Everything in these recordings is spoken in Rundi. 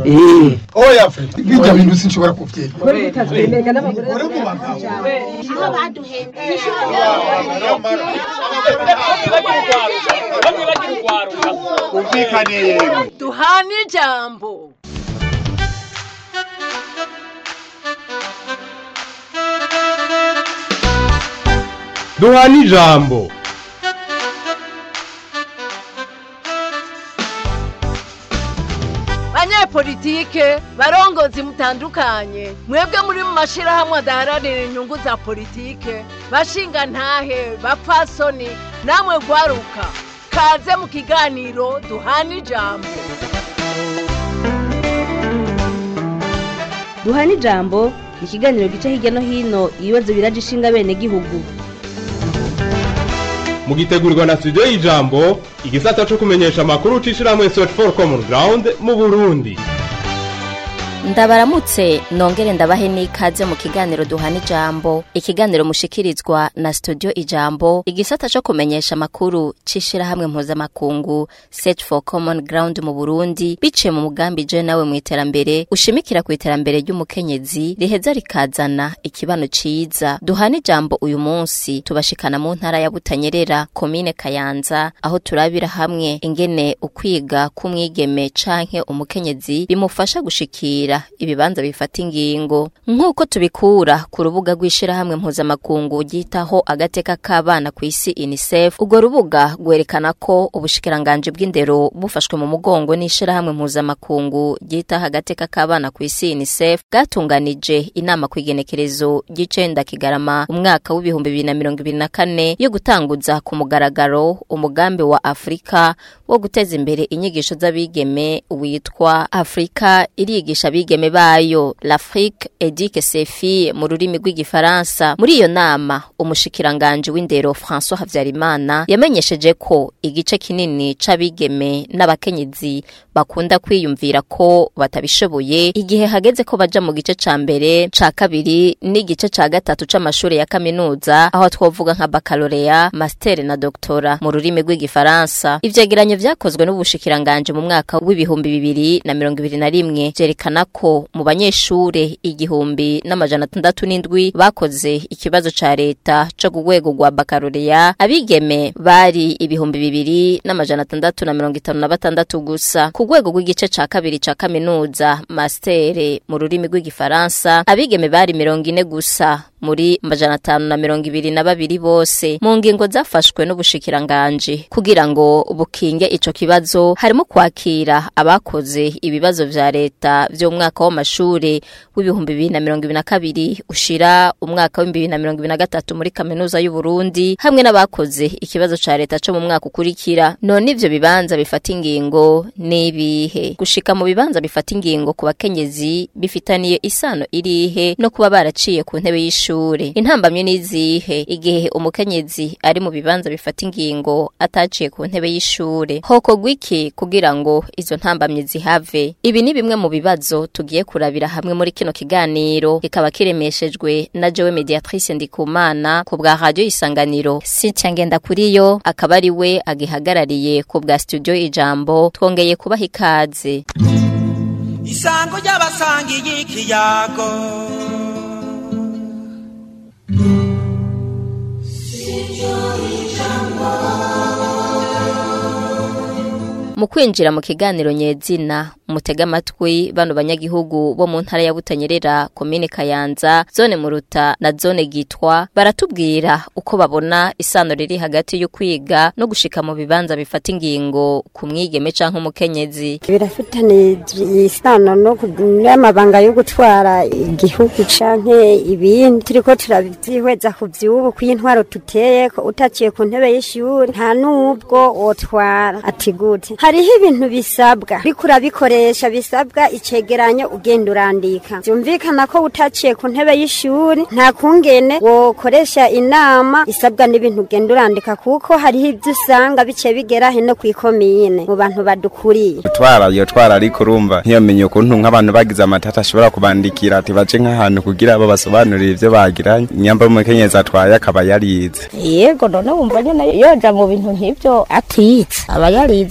Eh, oya fe bijya bintu sinshobora kuvyemera umvikane yemwe duhane ijambo duhana ijambo banyepolitike barongozi mutandukanye mwebwe muri mu mashirahamwe adaharanira inyungu za politike bashinga ntahe bapfasoni namwe gwaruka kaze mu kiganiro duhane ijambo duhana ijambo ni ikiganiro gica hirya no hino ibibazo biraje ishinga bene gihugu mugitegurirwa na studio y'ijambo igisata co kumenyesha amakuru c'ishirahamwe search for common ground mu burundi ndabaramutse nongere ndabahe n'ikaze mu kiganiro duhana ijambo ikiganiro mushikirizwa na studio ijambo igisata co kumenyesha amakuru c'ishirahamwe mpuzamakungu search for common ground mu burundi biciye mu mugambi je nawe mu iterambere ushimikira ku iterambere ry'umukenyezi riheza rikazana ikibano ciza duhana ijambo uyu munsi tubashikana mu ntara ya butanyerera komine kayanza aho turabira hamwe ingene ukwiga k'umwigeme canke umukenyezi bimufasha gushikira ibibanza bifata ingingo nk'uko tubikura ku rubuga rw'ishirahamwe mpuzamakungu ryitaho agateka k'abana ku isi unicef urwo rubuga rwerekana ko ubushikiranganji bw'indero bufashwe mu mugongo n'ishirahamwe mpuzamakungu ryitaho agateka k'abana ku isi unicef bwatunganije inama ku igenekerezo ry'icenda kigarama umwaka w'ibihumbi bibiri na mirongo ibiri na kane yo gutanguza ku mugaragaro umugambi wa afurika wo guteza imbere inyigisho z'abigeme witwa afurika irigisha abigeme bayo l'afrique edique sefi mu rurimi rw'igifaransa muri iyo nama umushikiranganje w'indero françois habyarimana yamenyesheje ko igice kinini c'abigeme n'abakenyezi bakunda kwiyumvira ko batabishoboye igihe hageze ko baja mu gice ca mbere ca kabiri n'igice ca gatatu c'amashuri ya kaminuza aho twovuga nka bakalorea master na doktora mu rurimi rw'igifaransa ivyegeranyo vyakozwe n'ubushikiranganje mu mwaka w'ibihumbi bibiri na mirongo ibiri na rimwe vyerekana ko mu banyeshure igihumbi n'amajana atandatu n'indwi bakoze ikibazo ca leta co ku rwego rwa bakalorea abigeme bari ibihumbi bibiri n'amajana atandatu na mirongo itanu na batandatu gusa ku rwego rw'igice ca kabiri ca kaminuza mastere mu rurimi rw'igifaransa abigeme bari mirongo ine gusa muri majana atanu na mirongo ibiri na babiri bose mu ngingo zafashwe n'ubushikiranganje kugira ngo bukinge ico kibazo harimo kwakira abakoze ibibazo vya leta vyo mu mwaka w'amashure w'ibihumbi bibiri na mirongo ibiri na kabiri ushira umwaka w'ibihumbi bibiri na mirongo ibiri na gatatu muri kaminuza y'u Burundi hamwe n'abakoze ikibazo ca leta co mu mwaka ukurikira none ivyo bibanza bifata ingingo n'ibihe gushika mu bibanza bifata ingingo ku bakenyezi bifitaniye isano irihe no kuba baraciye ku ntebe y'ishuri ishure intambamye n'izihe igihe umukenyezi ari mu bibanza bifata ingingo ataciye ku ntebe y'ishure hokorwa iki kugira ngo izo ntambamye zihave ibi ni bimwe mu bibazo tugiye kurabira hamwe muri kino kiganiro kikaba kiremeshejwe na jewe mediatrice ndikumana ku bwa radio isanganiro Cynthia Ngendakuriyo akaba ari we agihagarariye ku bwa studio ijambo twongeye kubaha ikaze isango ry'abasangiye ikiyago mu kwinjira mu kiganiro nyezina mutega amatwi bano banyagihugu bo mu ntara ya Butanyerera komine Kayanza zone Muruta na zone Gitwa baratubwira uko babona isano riri hagati yo kwiga no gushika mu bibanza bifata ingingo ku mwigeme canke umukenyezi birafitanye isano no n'amabanga yo gutwara igihugu canke ibindi turiko turavyihweza ku vyubu kw'intwaro tuteye ko utaciye ku ntebe y'ishuri nta n'ubwo wotwara ati gute hariho ibintu bisabwa ariko urabikoresha bisabwa icegeranyo ugenda urandika vyumvikana ko utaciye ku ntebe y'ishuri nta kungene wokoresha inama isabwa n'ibintu ugenda urandika kuko hariho ivyo usanga biciye bigera hino kw'ikomine mu bantu badukuriye gutwara iyo twara ariko urumva ntiyamenye ukuntu nk'abantu bagize amatata ashobora kubandikira ati bace nk'ahantu kugira babasobanurire ivyo bagiranye nyamba umukenyezi atwaye akaba yarize yego none wumva nyene yoja mu bintu nk'ivyo atize aba yarize bama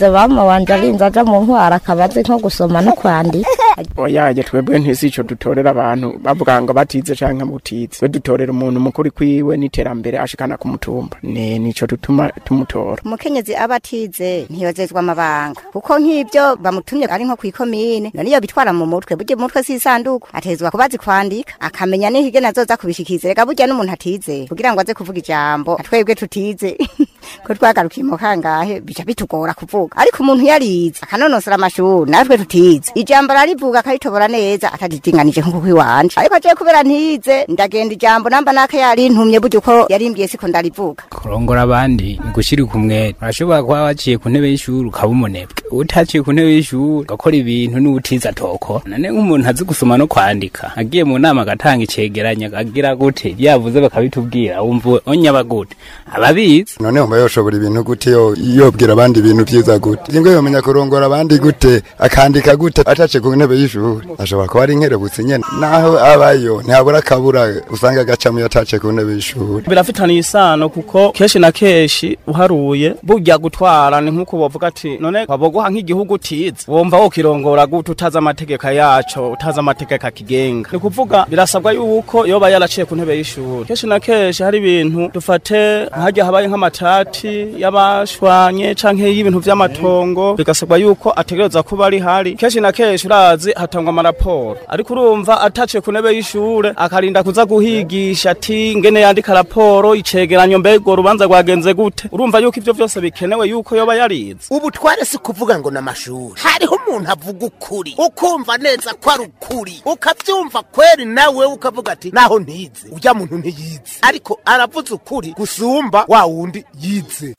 mama wanje arinze aja mu ntwara akaba azi nko gusoma no kwandika oyaje twebwe ntisi ico dutorera abantu bavuga ngo batize canke mutize twe dutorera umuntu mukuri kwiwe n'iterambere ashikana ku mutumba ne nico dutuma tumutora umukenyezi aba atize ntiyozezwa amabanga kuko nk'ibyo bamutumye ari nko kw'ikomine none iyo bitwara mu mutwe burya umutwe si isanduku atezwa kuba azi kwandika akamenya n'ihige nazoza kubishikiza rega burya n'umuntu atize kugira ngo aze kuvuga ijambo twebwe tutize ko twagarukiye mu kangahe bica bitugora kuvuga ariko umuntu yarize akanonosora amashuri natwe tutize ijambo ararivuga akaritobora neza atadidinganije nk'uko iwanje ariko aje kubera ntize ndagenda ijambo namba naka yarintumye burya uko yarimbwiye siko ndarivuga kurongora abandi ni gushirika umwete urashobora kuba waciye ku ntebe y'ishuri ukaba umunebwe utaciye ku ntebe y'ishuri ugakora ibintu n'ubutiza atokora none nk'umuntu azi gusoma no kwandika agiye mu nama agatanga icegeranya agira gute yavuze bakabitubwira wumva onyaba gute ababizi none umva yoshobora ibintu gute yo yobwira abandi ibintu vyiza gute ingwe yomenya kurongora abandi gute akandika gute atace ku ntebe y'ishuri ashobora kuba ari inkerebutsi nyene naho abayo ntihabura akabura usanga agacamu yatace ku ntebe y'ishuri birafitaniye isano kuko kenshi na kenshi uharuye burya gutwara ni nk'uko bavuga ati none wabogoha nk'igihugu utize wumva wokirongora gute utazi amategeko yaco utazi amategeko akigenga ni kuvuga birasabwa yuko yoba yaraciye ku ntebe y'ishuri kenshi na kenshi hari ibintu dufate nk'harya habaye nk'amatati y'abashwanye canke y'ibintu vy'amatongo bigasabwa yuko ategereza kuba ari hari kenshi na kenshi urazi hatangwa amaraporo ariko urumva ataciye ku ntebe y'ishure akarinda kuza guhigisha ati ngene yandika raporo icegeranyo mbega urubanza rwagenze gute urumva yuko ivyo vyose bikenewe yuko yoba yarize ubutware si kuvuga ngo n'amashuri hariho umuntu avuga ukuri ukumva neza ko ari ukuri ukavyumva kweri nawe ukavuga ati naho ntize urya muntu ntiyize ariko aravuze ukuri gusumba wa wundi yize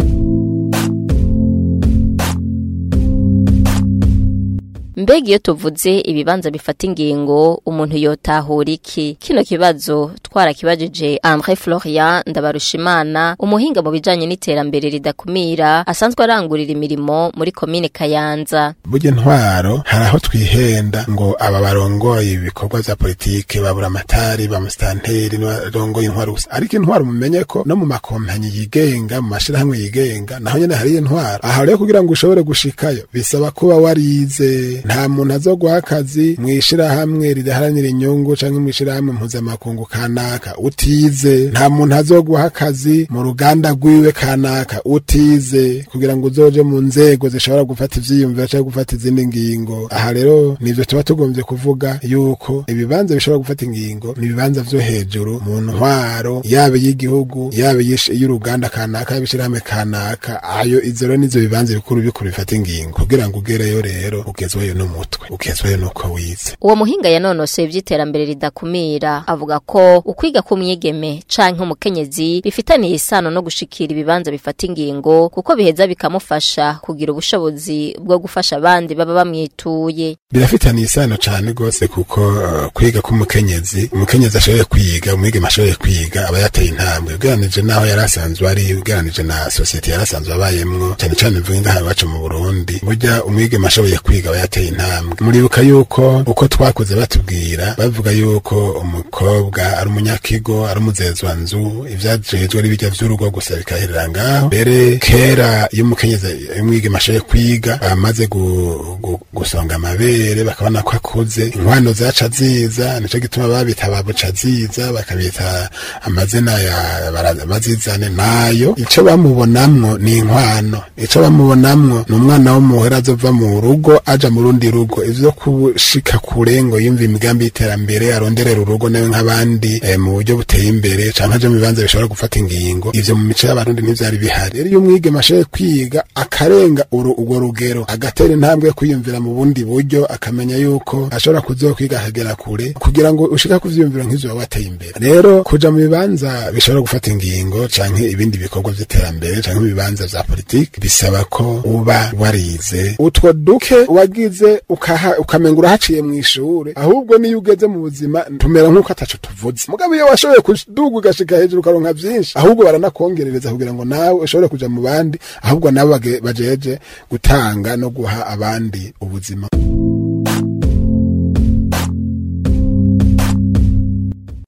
mbega iyo tuvuze ibibanza bifata ingingo umuntu yotahura iki kino kibazo twarakibajije André Florian Ndabarushimana umuhinga mu bijanye n'iterambere ridakumira asanzwe arangurira imirimo muri komine Kayanza burya intwaro hari aho twihenda ngo aba barongoye ibikorwa vya politike babura amatari ba mustanteri n'abarongoye intwaro gusa ariko intwaro mumenye ko no mu makompanyi yigenga mu mashirahamwe yigenga naho nyene hari intwaro aha rero kugira ngo ushobore gushikayo bisaba kuba warize nta muntu azoguha akazi mw'ishirahamwe ridaharanira inyungu canke mw'ishirahamwe mpuzamakungu kanaka utize nta muntu azoguha akazi mu ruganda rwiwe kanaka utize kugira ngo uzoje mu nzego zishobora gufata ivyiyumviro canke gufata izindi ngingo aha rero nivyo tuba tugombye kuvuga yuko ibibanza bishobora gufata ingingo ni ibibanza vyo hejuru mu ntwaro yaba y'igihugu yaba y'uruganda kanaka yaba ishirahamwe kanaka ayo izo rero nizo bibanza bikuru bikuru bifata ingingo kugira ngo ugereyo rero ugezweyo n'umutwe ugezweyo nuko wize uwo muhinga yanonosoye ivy'iterambere ridakumira avuga ko ukwiga k'umwigeme canke umukenyezi bifitaniye isano no gushikira ibibanza bifata ingingo kuko biheza bikamufasha kugira ubushobozi bwo gufasha abandi baba bamwituye birafitaniye isano cane gose kuko uh, kwiga k'umukenyezi umukenyezi ashoboye kwiga umwigeme ashoboye kwiga aba yateye intambwe ugeranije naho yari asanzwe ari ugeranije na sosiyete yari asanzwe abayemwo cane cane mvuga ngaha iwacu mu Burundi burya umwigeme ashoboye kwiga aba yateye intambwe muribuka yuko uko twakuze batubwira bavuga yuko umukobwa ari umunyakigo ari umuzezwanzu ivyajejwe ari bijya vy'urugo gusa bikaherera ngaho mbere kera iyo umukenyezi umwigeme ashoboye kwiga bamaze gusonga amabere bakabona ko akuze inkwano zaca ziza nico gituma babita babuca ziza bakabita amazina ya bazizane nayo ico bamubonamwo ni inkwano ico bamubonamwo ni umwana w'umuhera azova mu rugo aja mu rundi rugo ivyo kushika kure ngo yumva imigambi y'iterambere aronderera urugo nawe nk'abandi eh, mu buryo buteye imbere canke aje mu bibanza bishobora gufata ingingo ivyo mu mico y'abarundi ntivyari bihari rero iyo umwigeme ashoboye kwiga akarenga urwo rugero agatera intambwe yo kwiyumvira mu bundi buryo akamenya yuko ashobora kuzokwiga akagera kure kugira ngo ushika ku vyiyumviro nk'ivyo waba wateye imbere rero kuja mu bibanza bishobora gufata ingingo canke ibindi bikorwa vy'iterambere canke mu bibanza vya politiki bisaba ko uba warize utwo duke wagize ukaha ukamenga urahaciye mu ishure ahubwo niyo ugeze mu buzima tumera nk'uko ataco tuvuze mugabo iyo washoboye kuduga ugashika hejuru ukaronka vyinshi ahubwo baranakongerereza kugira ngo nawe ushobore kuja mu bandi ahubwo nabo bajeje gutanga no guha abandi ubuzima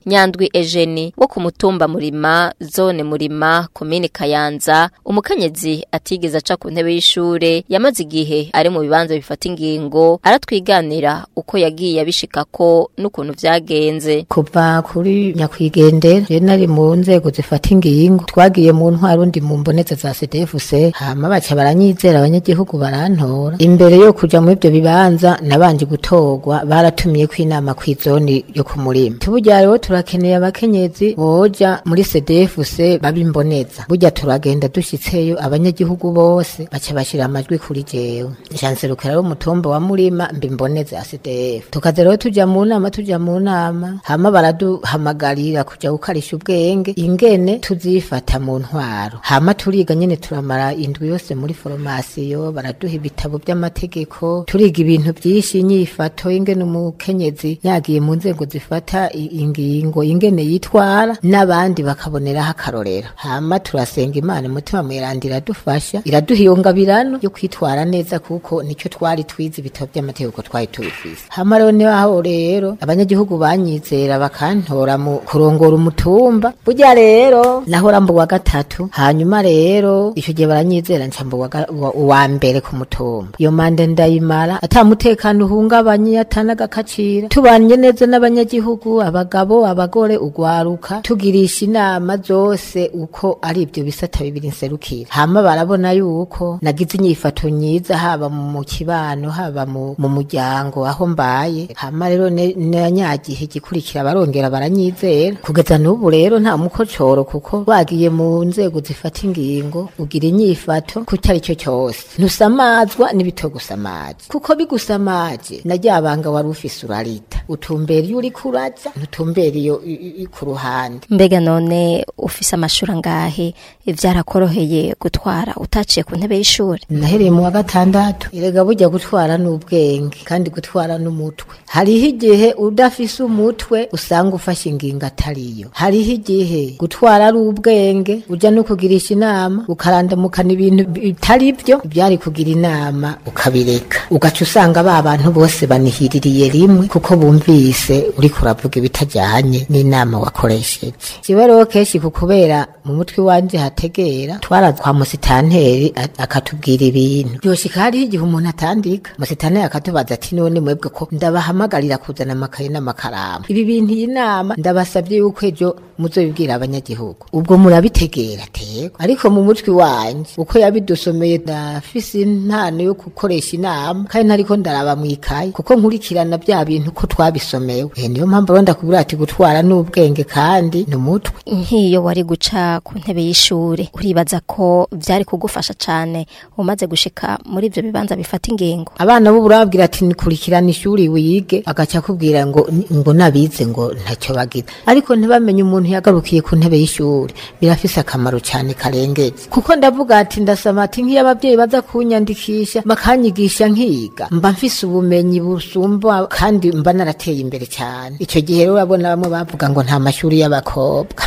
nyandwi ejeni wo ku mutumba murima zone murima komini kayanza umukenyezi atigeze aca ku ntebe y'ishure yamaze igihe ari mu bibanza bifata ingingo aratwiganira uko yagiye abishikako n'ukuntu vyagenze kuva kuri nyakwigendera je nari mu nzego zifata ingingo twagiye mu ntwaro ndi mu mboneza za CDFC hama baca baranyizera abanyagihugu barantora imbere yo kuja mu ivyo bibanza nabanje gutorwa baratumiye ko inama kw'izoni yo ku murima tuburya rero turakeneye abakenyezi boja muri CDFC babimboneza burya turagenda dushitseyo abanyagihugu bose baca bashira amajwi kuri jewe janserukira rero umutumba wa murima mbimboneza ya CDF tukaza rero tuja mu nama tuja mu nama hama baraduhamagarira kuja gukarisha ubwenge ingene tuzifata mu ntwaro hama turiga nyene turamara indwi yose muri formasiyo baraduha ibitabo by'amategeko turiga ibintu byinshi inyifato ingene umukenyezi yagiye mu nzego zifata i- ingingo ingene yitwara n'abandi bakaboneraho akarorero hama turasenga imana umutima mweranda iradufasha iraduha iyo ngabirano yo kwitwara neza kuko nicyo twari twize ibitabo by'amategeko twari tubifise hama rero niho rero abanyagihugu banyizera bakantora mu kurongora umutumba burya rero nahora mbu wa gatatu hanyuma rero icyo gihe baranyizera nca mbu wa ga- wa- uwa mbere ku mutumba iyo mande ndayimara ata mutekano uhungabanye atanagakacira tubanye neza n'abanyagihugu abagabo abagore ugwaruka tugirisha inama zose uko ari ibyo bisata bibiri nserukira hama barabona yuko nagize inyifato nyiza haba mu kibano haba mu, mu muryango aho mbaye hama rero ne- nanyagihe gikurikira barongera baranyizera kugeza n'ubu rero nta mukocoro kuko wagiye mu nzego zifata ingingo ugira inyifato ku cyari cyo cyose ntusamazwa n'ibitogusamaje kuko bigusamaje na rya banga wari ufise urarita utumbera iyo uri kuraza ntutumbera iyo i- i- i- ku ruhande mbega none ufise amashuri angahe vyarakoroheye gutwara utaciye ku ntebe y'ishuri nahereye mu wa gatandatu erega burya gutwara n'ubwenge kandi gutwara n'umutwe hariho igihe udafise umutwe usanga ufashe ingingo atariyo hariho igihe gutwara ari ubwenge uja no kugirisha inama ukarandamukana ibintu bitari byo byari kugira inama ukabireka ugaca usanga ba bantu bose banihiririye rimwe kuko bumvise uriko uravuga ibitajyanye n'inama wakoresheje kiba rero kenshi ku kubera mu mutwe wanje hategera twara kwa musitanteri a- akatubwira ibintu byoshika hariho igihe umuntu atandika musitanteri akatubaza ati none mwebwe ko ndabahamagarira kuzana amakaye n'amakaramu ibi bintu iyi nama ndabasabye yuko ejo muzobibwira abanyagihugu ubwo murabitegera tego ariko mu mutwe wanje uko yabidusomeye ndafise impano yo gukoresha inama kandi ntariko ndaraba mwikaye kuko nkurikirana bya bintu ko twabisomewe Eh, niyo mpamvu rero ndakubwira ati gutwara n'ubwenge kandi ni umutwe nk'iyo wari guca ku ntebe y'ishure uribaza ko vyari kugufasha cane umaze gushika muri ivyo bibanza bifata ingingo abana bo burababwira ati nikurikirana ishuri wige agaca akubwira ngo ngo nabize ngo ntacyo bagize ariko ntibamenye umuntu yagarukiye ku ntebe y'ishuri birafise akamaro cyane karengetse kuko ndavuga ati ndasaba ati nk'iyo ababyeyi baza kunyandikisha bakanyigisha nkiga mba mfise ubumenyi busumba kandi mba narateye imbere cyane icyo gihe rero urabona bamwe bavuga ngo nta mashuri y'abakobwa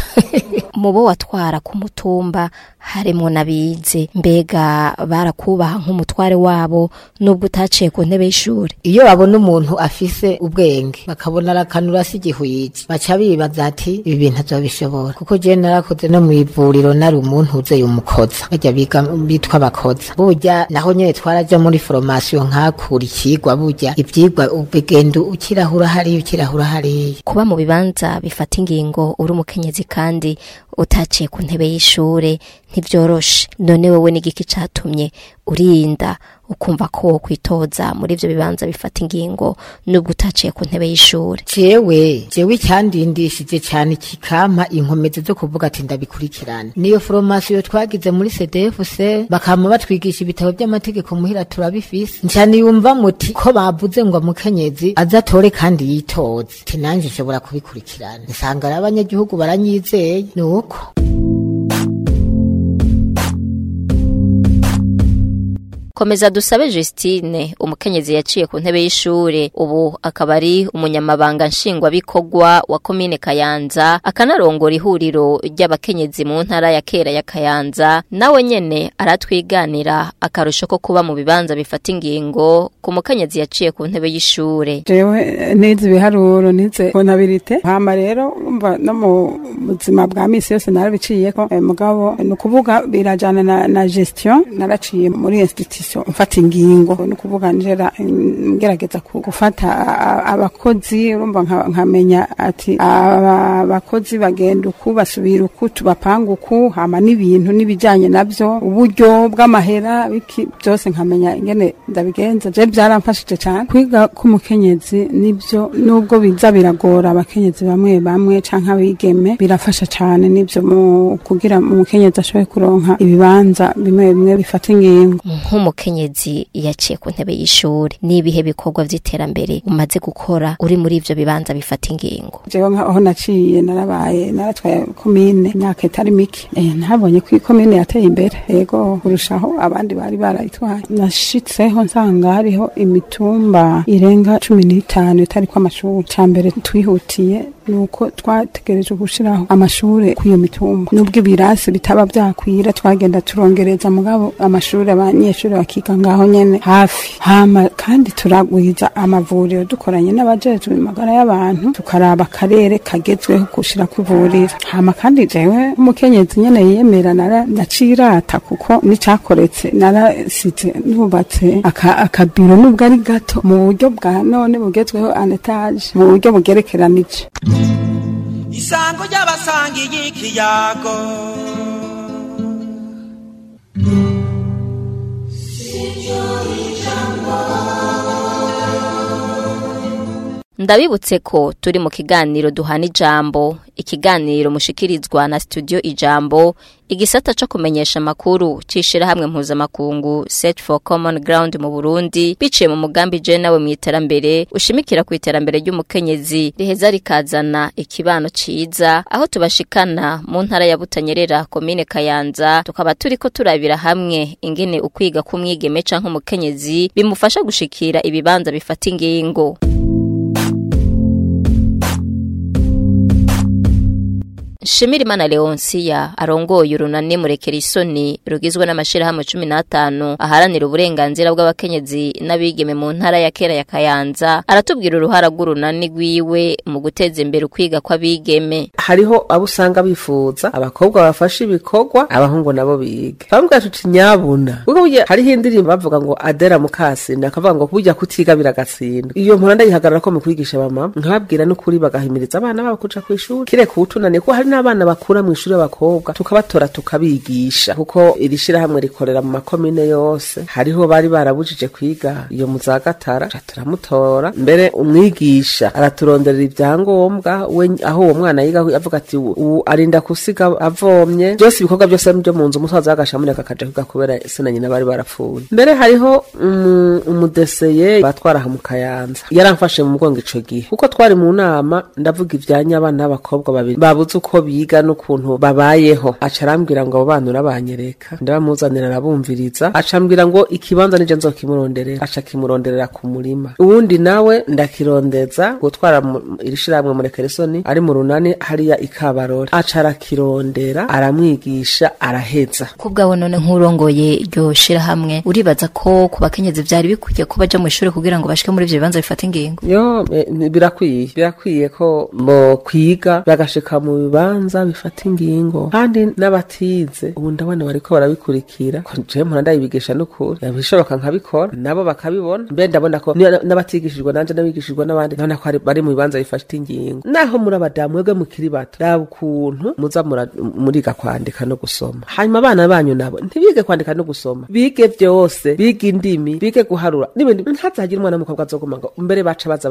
mu bo watwara ku mutumba harimwo n'abize mbega barakubaha nk'umutware wabo nubwo utaciye ku ntebe y'ishuri iyo babona umuntu afise ubwenge bakabona arakanura si igihwiji baca bibaza ati ibi bintu azobishobora kuko je narakoze no mu ivuriro nari umuntu uzeye umukoza bajya biga bitwa abakoza burya naho nyene twaraja muri formation nkakura ikigwa burya ivyigwa ubigenda ukirahura hariya ukirahura hariya kuba mu bibanza bifata ingingo uri umukenyezi kandi utaciye ku ntebe y'ishure ntivyoroshe none wewe n'igiki catumye urinda ukumva ko wokwitoza muri ivyo bibanza bifata ingingo nubwo utaciye ku ntebe y'ishure jewe jewe icyandindishije cyane kikampa inkomezi zo kuvuga ati ndabikurikirana niyo formasiyo twagize muri CDFC bakama batwigisha ibitabo by'amategeko muhira turabifise ncyane yumva muti ko bavuze ngo mukenyezi azatore kandi yitoze ati nanje nshobora kubikurikirana nsanga ari abanyagihugu baranyizeye ni uko komeza dusabe Justine umukenyezi yaciye ku ntebe y'ishure ubu akaba ari umunyamabanga nshingwabikorwa wa komine Kayanza akanarongora ihuriro ry'abakenyezi mu ntara ya kera ya Kayanza nawe nyene aratwiganira akarusho ko kuba mu bibanza bifata ingingo ku mukenyezi yaciye ku ntebe y'ishure jewe nize ibiharuro nize kontabirite hama rero umva no mu buzima bwa misi yose narabiciyeko eh, mugabo ni ukuvuga birajana na, na gestion naraciye muri institution mfata ingingo ni ukuvuga njera ngerageza ku- gufata a- a- abakozi urumva nka- nkamenya ati aba bakozi bagenda uku basubira uku tubapanga uku hama n'ibintu n'ibijanye navyo uburyo bw'amahera biki byose nkamenya ingene ndabigenza je byaramfashije cyane kwiga k'umukenyezi nibyo nubwo biza biragora abakenyezi bamwe bamwe canke abigeme birafasha cyane nibyo mu kugira umukenyezi ashobore kuronka ibibanza bimwe bimwe bifata ingingo nk'umukenyezi yaciye ku ntebe y'ishure n'ibihe bikorwa vy'iterambere umaze gukora uri muri ivyo bibanza bifata ingingo jewe nkaho naciye narabaye naratwaye komine imyaka itari mike eh, nabonye ko komine yateye imbere yego kurushaho abandi bari barayitwaye nashitseho nsanga hariho imitumba irenga cumi n'itanu itariko amashuri ca mbere twihutiye nuko twategereje gushiraho amashure ku iyo mitumba nubwo ibirasi bitaba vyakwira twagenda turongereza mugabo amashuri abanyeshuri bakiga ngaho nyene hafi hama kandi turagwiza amavuriro dukoranye n'abajejwe amagara y'abantu tukaraba akarere kagezweho gushira kwivurira hama kandi jewe umukenyezi nyene yiyemera nara nacirata kuko nicakoretse narasize nubatse aka- akabiro nubwo ari gato mu buryo bwa none bugezweho anetaje mu buryo bugerekeranije isango ry'abasangiye ikiyago ndabibutse ko turi mu kiganiro duhana ijambo ikiganiro mushikirizwa na studio ijambo igisata co kumenyesha amakuru cishirahamwe mpuzamakungu Search for Common Ground mu Burundi biciye mu mugambi je nawe mu iterambere ushimikira ku iterambere ry'umukenyezi riheza rikazana ikibano ciza aho tubashikana mu ntara ya Butanyerera komine Kayanza tukaba turiko turabira hamwe ingene ukwiga kumwigeme canke umukenyezi bimufasha gushikira ibibanza bifata ingingo Shimirimana Leonsia arongoye urunani murekera isoni rugizwe n'amashirahamwe 15 aharanira uburenganzira bw'abakenyezi n'abigeme mu ntara ya kera ya Kayanza aratubwira uruhara rw'urunani rwiwe mu guteza imbere ukwiga kw'abigeme hariho abo usanga bifuza abakobwa bafashe ibikorwa abahungu nabo biga bambwira tuti nyabuna kuko burya hariho indirimbo bavuga ngo adera mukasinda akavuga ngo burya kutiga biragatsindwa iyo mpora ndayihagarara ko mu kwigisha bamama nkababwira n'ukuri bagahimiriza abana babo kuja kw'ishuri kireka ubutunane ko hari n'abana bakura mu ishuri y'abakobwa tukabatora tukabigisha kuko iri shirahamwe rikorera mu makomine yose hariho bari barabujije kwiga iyo mu za gatara ca turamutora mbere umwigisha araturonderera ibyangombwa we aho uwo mwana yiga avuga ati ubu ubu arinda kusiga avomye byose ibikorwa byose byo mu nzu umusaza w'agashamuneka akaja kwiga kubera se na nyina bari barapfuye mbere hariho umu- umudeseye batwara aha mu kayanza yaramfashe mu mugongo ico gihe kuko twari mu nama ndavuga ivyanya abana b'abakobwa babiri babuze uko biga n'ukuntu babayeho aca arambwira ngo abo bana urabanyereka ndabamuzanira arabumviriza aca ambwira ngo ikibanza nije nzokimuronderera aca kimuronderera ku murima uwundi nawe ndakirondeza gutwara mu- iri shirahamwe murekeresoni ari mu runani hariya ikabarore aca arakirondera aramwigisha araheza kubwawe none nk'urongoye iryo shirahamwe uribaza ko ku bakenyezi vyari bikwiye ko baja mu ishuri kugira ngo bashike muri ivyo bibanza bifata ingingo yo eh, ni- birakwiye birakwiye ko bo kwiga bagashika mu bibanza bifata ingingo kandi n'abatize ubu ndabona bariko barabikurikira ko jewe mpora ndayibigisha n'ukuri bishoboka nkabikora nabo bakabibona mbe ndabona ko ni- n'abatigishijwe nanje n'abigishijwe n'abandi ndabona ko hari- bari mu bibanza bifata ingingo naho muri abadamu mwebwe mukiri bato raba ukuntu muza mura- muriga kwandika no gusoma hanyuma abana banyu nabo ntibige kwandika no gusoma bige byose bige indimi bige guharura n'ibindi ntazagire umwana w'umukobwa azoguma ngo mbere baca baza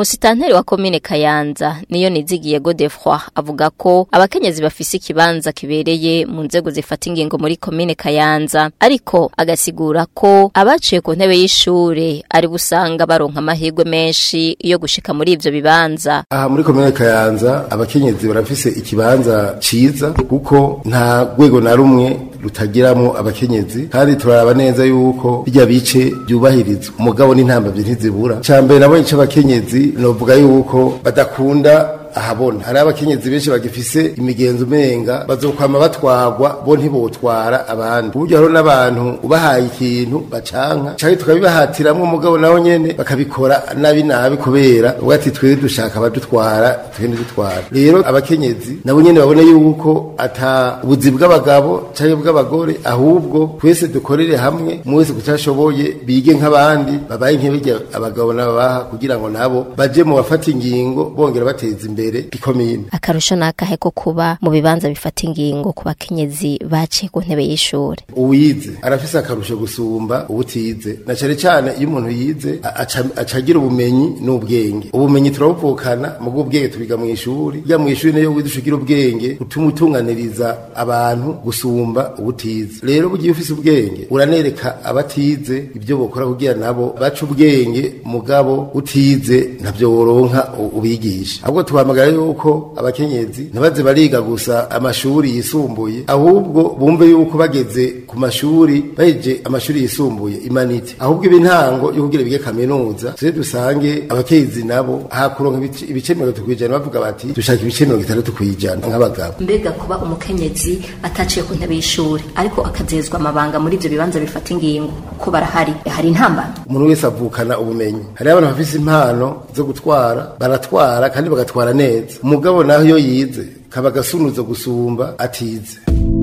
musitanteri wa komine kayanza niyo nizigiye godefroy avuga ko abakenyezi bafise ikibanza kibereye mu nzego zifata ingingo muri komine kayanza ariko agasigura ko abaciye ku ntebe y'ishure ari busanga baronka amahirwe menshi yo gushika muri ivyo bibanza aha muri komine kayanza abakenyezi barafise ikibanza ciza kuko nta rwego na rumwe rutagiramo abakenyezi kandi turaraba neza yuko bijya bice byubahirizwa umugabo n'intambamyi ntizibura cya mbere nabo ico abakenyezi novuga yuko badakunda ahabona hari abakenyezi benshi bagifise imigenzo umenga bazokwama batwagwa bo ntibotwara abandi uburyo hariho n'abantu ubahaye ikintu bacanka canke tukabibahatiramwo umugabo naho nyene bakabikora nabi nabi kubera ubwo ati twebwe dushaka abadutwara twende dutwara rero abakenyezi nabo nyene babone yuko ata ubuzi bw'abagabo canke bw'abagore ahubwo twese dukorere hamwe umwe wese kutashoboye bige nk'abandi babaye nk'ibirya abagabo n'ababaha kugira ngo nabo baje mu bafata ingingo bongera bateza imbere ikomine akarusho nakahe ko kuba mu bibanza bifata ingingo ku bakenyezi baciye ku ntebe y'ishure uwize arafise akarusho gusumba ubutize na cane cane iyo umuntu yize aca- acagira ubumenyi n'ubwenge ubumenyi turabuvukana mu bw'ubwenge tubiga mu ishuri ya mu ishuri niyo wize ushigira ubwenge utuma utunganiriza abantu gusumba ubutize rero bugiye ufise ubwenge uranereka abatize ibyo bokora kugira nabo baca ubwenge mugabo utize ntabyo woronka u- ubigisha ahubwo tuhamagara yuko abakenyezi ntibaze bariga gusa amashuri yisumbuye ahubwo bumve yuko bageze ku mashuri baheje amashuri yisumbuye imanite ahubwo ibintango yo kugira bige kaminuza tuje dusange abakenyezi nabo hakuronka ibice- ibice mirongo itatu kwijana bavuga bati dushaka ibice mirongo itandatu kwijana nk'abagabo mbega kuba umukenyezi ataciye ku ntebe y'ishure ariko akazezwa amabanga muri ivyo bibanza bifata ingingo ko barahari hari intambara umuntu wese avukana ubumenyi hariho abantu bafise impano zo gutwara baratwara kandi bagatwara neza umugabo naho iyo yize kaba agasunuzo gusumba atize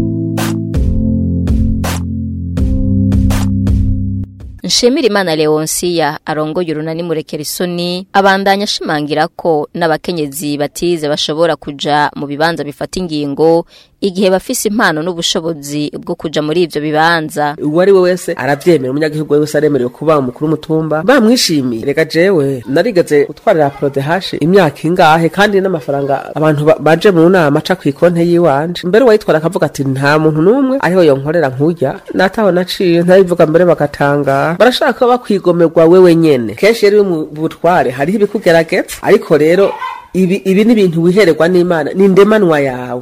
Nshimira Imana Leonsia arongoye urunani murekera isoni abandanya ashimangira ko n'abakenyezi batize bashobora kuja mu bibanza bifata ingingo igihe bafise impano n'ubushobozi bwo kuja muri ivyo bibanza uwo ari we wese aravyemera umunyagihugu wese aremerewe kuba umukuru w'umutumba bamwishimiye reka jewe narigeze gutwarira prodehashi imyaka ingahe kandi n'amafaranga abantu ba- baje mu nama aca kw'ikonte yiwanje mbere uwayitwara akavuga ati nta muntu n'umwe ariho yonkorera nk'urya nataho naciye ntabivuga mbere bagatangara barashaka ko bakwigomerwa wewe nyene kenshi rero iyo mu butware hariho ibikugerageza ariko rero ibi ibi ni ibintu wihererwa n'imana ni ndemanwa yawe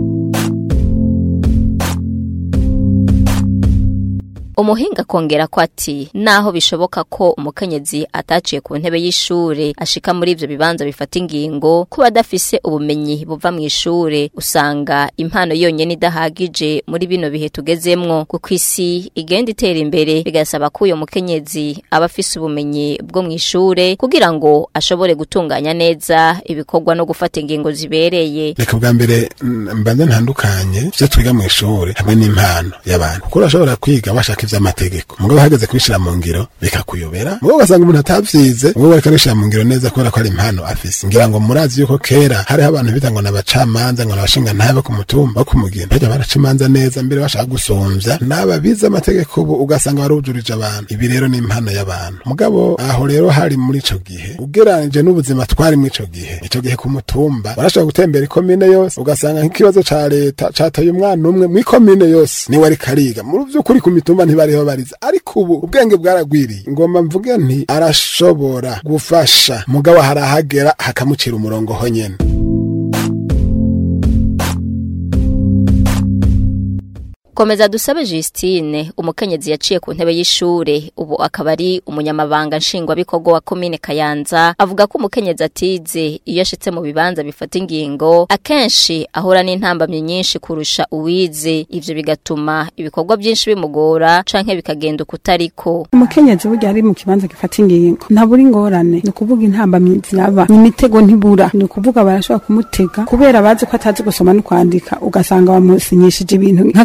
umuhinga kongera ko ati naho bishoboka ko umukenyezi ataciye ku ntebe y'ishure ashika muri ivyo bibanza bifata ingingo kuba adafise ubumenyi buva mu ishure usanga impano yonyene idahagije muri bino bihe tugezemwo kuko isi igenda itera imbere bigasaba ko uyo mukenyezi aba afise ubumenyi bwo mu ishure kugira ngo ashobore gutunganya neza ibikorwa no gufata ingingo zibereye reka bwa mbere mm, mbanza ntandukanye ivyo twiga mu ishuri hamwe n'impano y'abantu kuko urashobora kwiga bashaka ivy'amategeko mugabo hageze kubishira mu ngiro bikakuyobera mugabo ugasanga umuntu atavyize mugabo ariko abishira mu ngiro neza kubera ko ari impano afise ngira ngo murazi yuko kera hariho abantu bita ngo n'abacamanza ngo n'abashinga ntabe ku mutumba wo kumugina bajya baraca imanza neza mbere bashaka gusumvya n'aba bize amategeko ubu ugasanga barujurije abantu ibi rero ni impano y'abantu mugabo aho rero hari muri ico gihe ugeranije n'ubuzima twari muri ico gihe ico gihe ku mutumba barashobora gutembera ikomine yose ugasanga nk'ikibazo ca leta cataye umwana umwe mw'ikomine yose niwe ariko ariga mu vy'ukuri ku mitumba ntibariho bariza ariko ubu ubwenge bwaragwiriye ngomba mvuge nti arashobora gufasha mugabo harahagera hakamucira umurongo ho nyene Komeza dusabe Justine umukenyezi yaciye ku ntebe y'ishure ubu akaba ari umunyamabanga nshingwabikorwa wa komine Kayanza avuga ko umukenyezi atize iyo ashitse mu bibanza bifata ingingo akenshi ahura n'intambamye nyinshi kurusha uwize ivyo bigatuma ibikorwa byinshi bimugora canke bikagenda ukutariko umukenyezi burya ari mu kibanza gifata ingingo ntabura ingorane ni ukuvuga intambamyi ziraba imitego ntibura ni ukuvuga barashobora kumutega kubera bazi ko atazi gusoma no kwandika ugasanga bamusinyishije ibintu nk'akarorero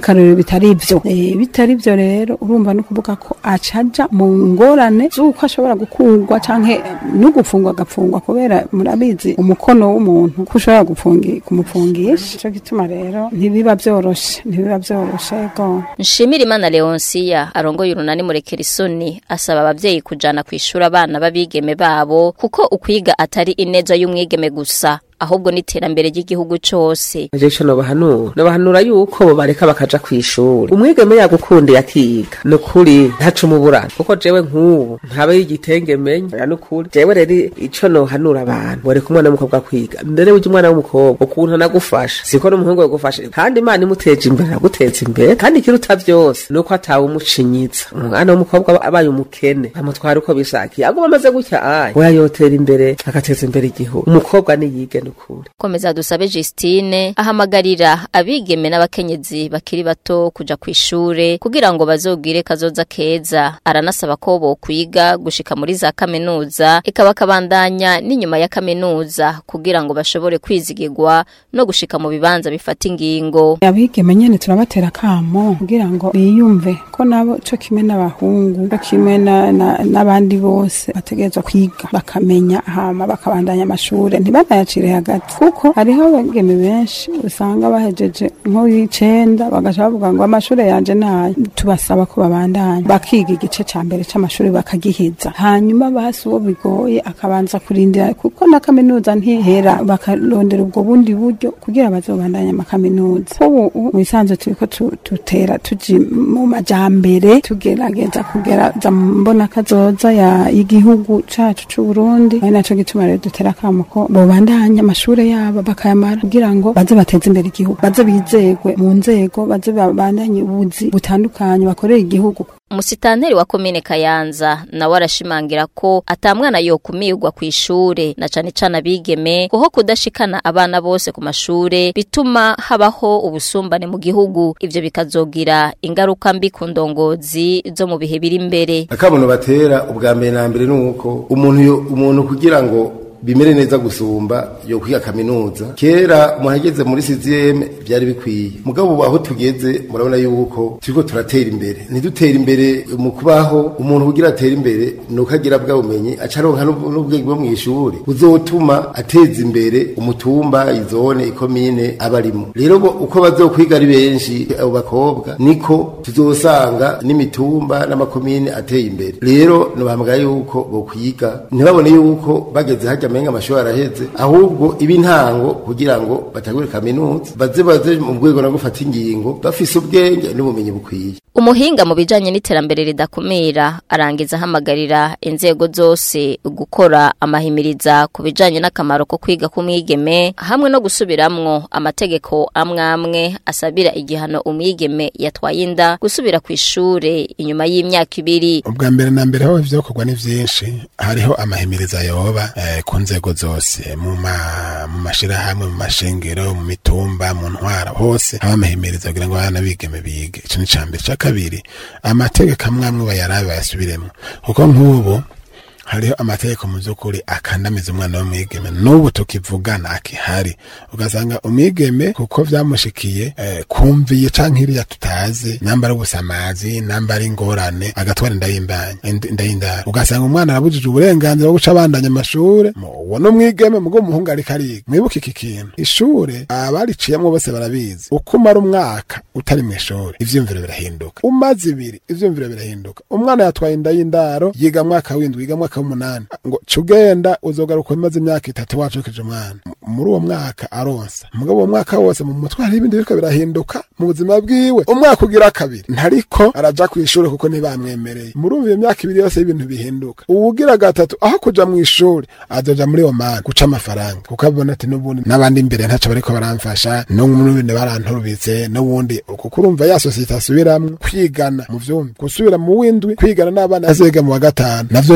bitari ivyo Eh, bitari ivyo rero urumva no kuvuga ko acaja mu ngorane z'uko ashobora gukurwa canke no gufungwa agafungwa kubera murabizi umukono w'umuntu ko ushobora gufungi kumupfungisha ico gituma rero ntibiba vyoroshe ntibiba vyoroshe ego Nshimira Imana Leonsia arongoye urunani murekera isoni asaba abavyeyi kujana kwishura abana babigeme babo kuko ukwiga atari ineza y'umwigeme gusa ahubwo n'iterambere ry'igihugu cose aje ico nobahanura nobahanura yuko bo bareka bakaja kw'ishuri umwigeme yagukundiye akiga nukuri ntaca umuburana kuko jewe nk'ubu ntabe y'igitenge menya nukuri jewe rero ico nohanura abantu boreka umwana w'umukobwa kwiga mbere burya umwana w'umukobwa ukuntu anagufasha siko n'umuhungu yagufasha kandi imana imuteje imbere araguteza imbere kandi ikiruta vyose nuko atawe umucinyiza umwana w'umukobwa aba- abaye umukene amutwara uko bishakiye aguma amaze gutya aye oya yotera imbere agateza imbere igihugu umukobwa niyige nukuri Komeza dusabe Justine ahamagarira abigeme n'abakenyezi bakiri bato kuja kwishure kugira ngo bazogire kazoza keza aranasaba ko bo kwiga gushika muri za kaminuza ikaba kabandanya n'inyuma ya kaminuza kugira ngo bashobore kwizigirwa no gushika mu bibanza bifata ingingo abigeme nyene turabatera kamo kugira ngo biyumve ko nabo co kimwe n'abahungu co kimwe na- na- n'abandi bose bategerezwa kwiga bakamenya hama bakabandanya amashure ntibanayacire hagati kuko hariho abageme benshi usanga bahejeje nk'uw'icenda bagaca bavuga ngo amashure yanje nayo tubasaba ko babandanya bakiga igice ca mbere c'amashure bakagiheza hanyuma basi uwo bigoye akabanza kurindira kuko na kaminuza ntihera bakarondera ubwo bundi buryo kugira bazobandanye amakaminuza ubu mu bisanzwe turiko tu- tutera tuji mu majambere tugerageza kugeraza mu mbona kazoza ya y'igihugu cacu c'uburundi ari naco gituma rero dutera akamo ko bobandanya amashure yabo bakayamara kugira ngo baze bateze imbere igihugu baze bizegwe mu nzego baze babandanye ubuzi butandukanye bakorera igihugu Umusitanteri wa komine Kayanza nawe arashimangira ko atamwana yokumirwa kw'ishure na cane cane abigeme kuho kudashikana abana bose ku mashure bituma habaho ubusumbane mu gihugu ivyo bikazogira ingaruka mbi ku ndongozi zo mu bihe biri imbere akamono batera ubwa mbere na mbere nuko umuntu yo- umuntu kugira ngo bimere neza gusumba yo kwiga kaminuza kera muhageze muri CZM byari bikwiye mugabo ubu aho tugeze murabona yuko turiko turatera imbere ntidutera imbere mu kubaho umuntu kugira atera imbere nuko agira bwa bumenyi acaronka n'ub- n'ubwenge bwo mw'ishuri buzotuma ateza imbere umutumba izone ikomine abarimo rero bo uko bazokwiga ari benshi abo bakobwa niko tuzosanga n'imitumba n'amakomine ateye imbere rero nobambwa yuko bokwiga ntibabone yuko bageze hajya amenga amashuri araheze ahubwo iba intango kugira ngo batagure kaminuza baze baze mu rwego no gufata ingingo bafise ubwenge n'ubumenyi bukwiye Umuhinga mu bijanye n'iterambere ridakumira arangiza ahamagarira inzego zose gukora amahimiriza ku bijanye n'akamaro ko kwiga k'umwigeme hamwe no gusubiramwo amategeko amwe amwe asabira igihano umwigeme yatwaye inda gusubira ku ishure inyuma y'imyaka ibiri ubwa mbere na mbere aho ivyokorwa ni vyinshi hariho amahimiriza yoba eh, ku nzego zose mu ma- mu mashirahamwe mu mashengero mu mitumba mu ntwara hose haba amahimiriza kugira ngo abana bigeme bige ico ni ca mbere ca kabiri amategeko amwe amwe bayarabe bayasubiremwo kuko nk'ubu hariho amategeko mu by'ukuri akandamiza umwana w'umwigeme n'ubu tukivugana akihari ugasanga umwigeme kuko vyamushikiye eh, kumviye canke iriya tutazi namba ari ubusamazi namba ari ingorane agatwara inda y'imbanya ind- inda y'indaro ugasanga umwana arabujije uburenganzira bwo guca abandanya amashure Mo, uwo n'umwigeme mugo umuhungu ariko ariga mwibuke iki kintu ishure abariciyemwo bose barabizi uko umara umwaka utari mu ishuri ivyumviro birahinduka umaze ibiri ivyumviro birahinduka umwana yatwaye inda y'indaro yiga mwaka w'indwi yiga mwaka w'umunani ngo cugenda uzogaruka umaze imyaka itatu wacukije umwana M- muri uwo mwaka aronsa mugabo uwo mwaka wose mu mutwe hari ibindi biriko birahinduka mu buzima bwiwe umwaka ugira kabiri ntariko araja kw'ishuri kuko ntibamwemereye murumva iyo myaka ibiri yose y'ibintu bihinduka uwugira gatatu aho kuja mu ishuri azoja muri omani guca amafaranga kuko abona ati n'ubundi n'abandi imbere ntaco bariko baramfasha n'ubundi baranturubitse n'ubundi kuko urumva ya sosiyete asubiramwo kwigana mu vyumva gusubira mu w'indwi kwigana n'abana azega mu wa gatanu navyo nyene mu mutwe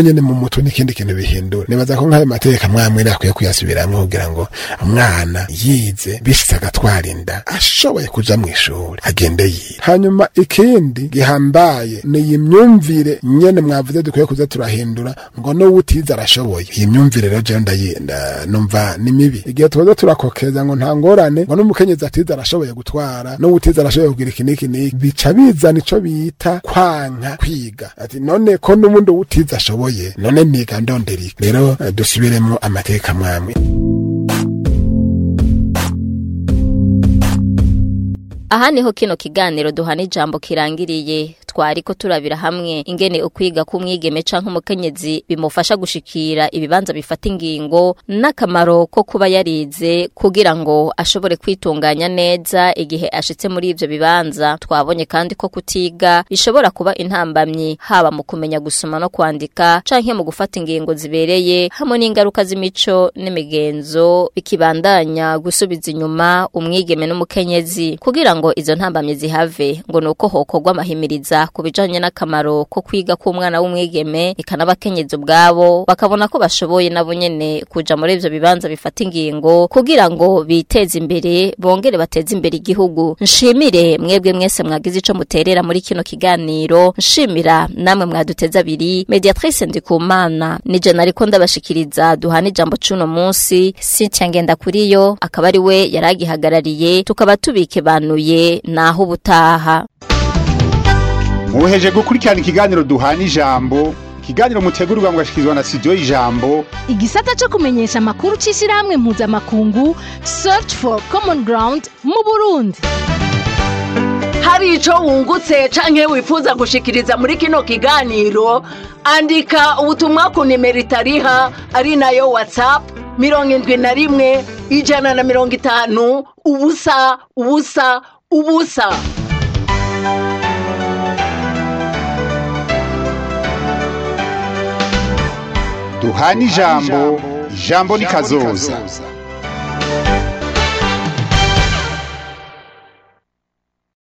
mutwe n'ikindi kintu bihindura nibaza ko nk'ayo mategeko amwamwe akwiye kuyasubiramwo kugira ngo umwana yize bishitse agatwara inda ashoboye kuja mu ishuri agende yiga hanyuma ikindi gihambaye ni iyi myumvire nyene mwavuze dukwiye kuza turahindura ngo n'uwutize arashoboye iyi myumvire rero jewe ndayenda numva ni mibi igihe tuza turakokeza ngo nta ngorane ngo n'umukenyezi atize arashoboye gutwara n'uwutize arashoboye kugira iki n'iki n'iki bica bizana ico bita kwanka kwiga ati none ko n'ubundi uwutize ashoboye none niga ndondera iki rero eh, dusubiremo amateka mwamwe aha niho kino kiganiro duhana ijambo kirangiriye twariko turabira hamwe ingene ukwiga k'umwigeme canke umukenyezi bimufasha gushikira ibibanza bifata ingingo n'akamaro ko kuba yarize kugira ngo ashobore kwitunganya neza igihe ashitse muri ivyo bibanza twabonye kandi ko kutiga bishobora kuba intambamyi haba mu kumenya gusoma no kwandika canke mu gufata ingingo zibereye hamwe n'ingaruka z'imico n'imigenzo bikibandanya gusubiza inyuma umwigeme n'umukenyezi kugira ngo izo ntambamye zihave ngo nuko hokorwa amahimiriza ku bijanye n'akamaro ko kwiga k'umwana w'umwigeme eka n'abakenyezi ubwabo bakabona ko bashoboye nabo nyene kuja muri ivyo bibanza bifata ingingo kugira ngo biteze imbere bongere bateze imbere igihugu nshimire mwebwe mwese mwagize ico muterera muri kino kiganiro nshimira namwe mwaduteze abiri mediatrice ndikumana nije nariko ndabashikiriza duhana ijambo cuno munsi Cynthia Ngendakuriyo akaba ari we yaragihagarariye tukaba tubikebanuye naho ubutaha muheje gukurikirana ikiganiro duhana ijambo ikiganiro mutegurirwa mugashikirizwa na studio y'ijambo igisata cyo kumenyesha amakuru c'ishirahamwe mpuzamakungu search for common ground mu burundi hari ico wungutse canke wifuza gushikiriza muri kino kiganiro andika ubutumwa ku nimero itariha ari nayo whatsapp mirongo indwi na rimwe ijana na mirongo itanu ubusa ubusa ubusa duhana ijambo ijambo ni kazoza